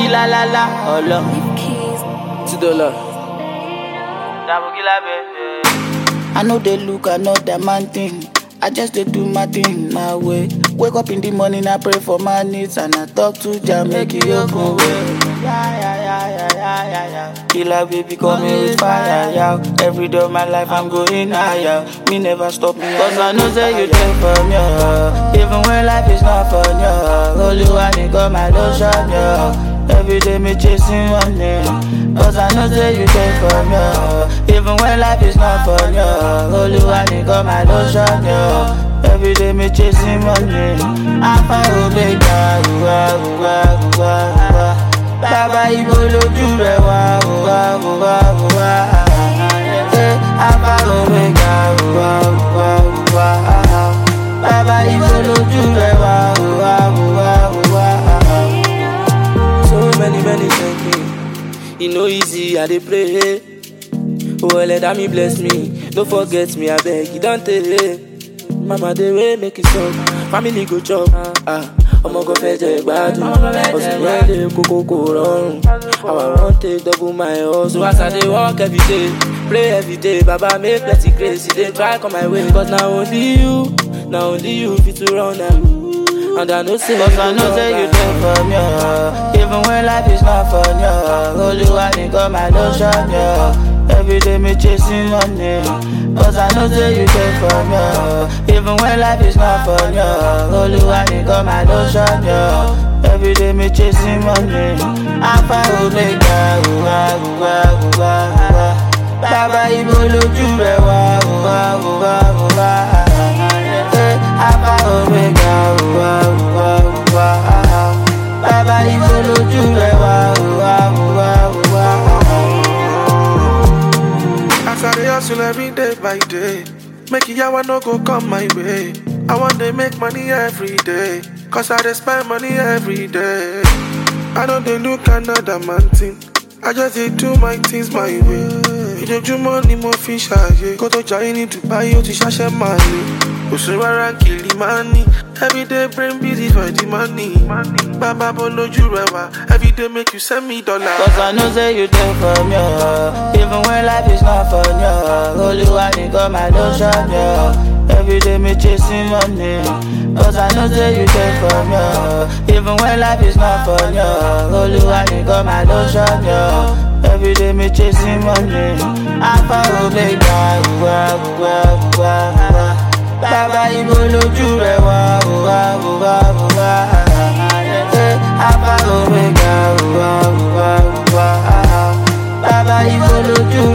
la la la, ọlọ. Two dollar. Dabogila baby. I know they look another man thing. I just dey do my thing my way. Wake up in the morning, I pray for my needs and I talk to Jah make He open way. Yeah, yeah, yeah, yeah, yeah, yeah, yeah. Killer baby coming with fire, yeah. Every day of my life I'm going higher. Me never stop me, cause I know say you take from me. Even when life is not fun, yeah. Holy one, got my lotion, yeah. Every day me chasing money Cause I know say you take from me Even when life is not fun, yo Holy one, got my lotion, yo Every day me chasing money Alpha Omega, uwa, uwa, uwa, uwa Bàbá ibo lójú rẹ̀ wá, uwa, uwa, uwa Eh, Alpha Omega, uwa, uwa, uwa Bàbá ibo lójú rẹ̀ wá, uwa, uwa, uwa So many, many thank me. E no easy, I dey pray. Oh, let me bless me. No forget me, I beg you, don't tell Mama, dey way make it stop. Family go chop. Ah, ọmọ kan fẹ́ jẹ ìgbádùn. Ọ̀sùn wẹ́lẹ̀ kókó kò rọrùn. How I wan take double my hustle. As I dey work every day, pray every day. Baba make plenty grace, e dey try come my way. Cause na only you, na only you fit to run am. And I know say Cause I know say you take from me Even when life is not fun, yo Holy one, got my lotion, yo Every day me chasing money Cause I know say you take from me Even when life is not fun, yo Holy one, got my lotion, yo Every day me chasing money Alpha Omega, uwa, uwa, uwa, uwa Bàbá ibo lójú rẹ̀ wá, uwa, uwa, uwa Eh, Alpha Omega, uwa, uwa, uwa Bàbá ibo lójú rẹ̀ wá, uwa, uwa, uwa As I dey hustle every day by day, make yawa no go come my way. I want to make money every day, cause I dey spend money every day. I don't dey look another man thing, I just dey do my things my way. Ìjọjúmọ́ ni mo fi ṣàyè, kó tó jayé ní Dubai ó ti ṣàṣẹ máa lè. Òṣù rárá kìlì máa ní, everyday brain busy for the money. Bàbá bọ́ lójú rẹ̀ wá, everyday make you send me dollar. Cause I know say you take from me Even when life is not fun, yo Holy one, got my lotion, yo Every day me chasing money Cause I know say you take from me Even when life is not fun, yo Holy one, got my lotion, yo Every day me chasing money Alpha Omega, uwa, uwa, uwa, uwa Bàbá ibo lójú rẹ̀ wá, uwa, uwa, uwa Eh, Alpha Omega, uwa, uwa, uwa Bàbá ibo lójú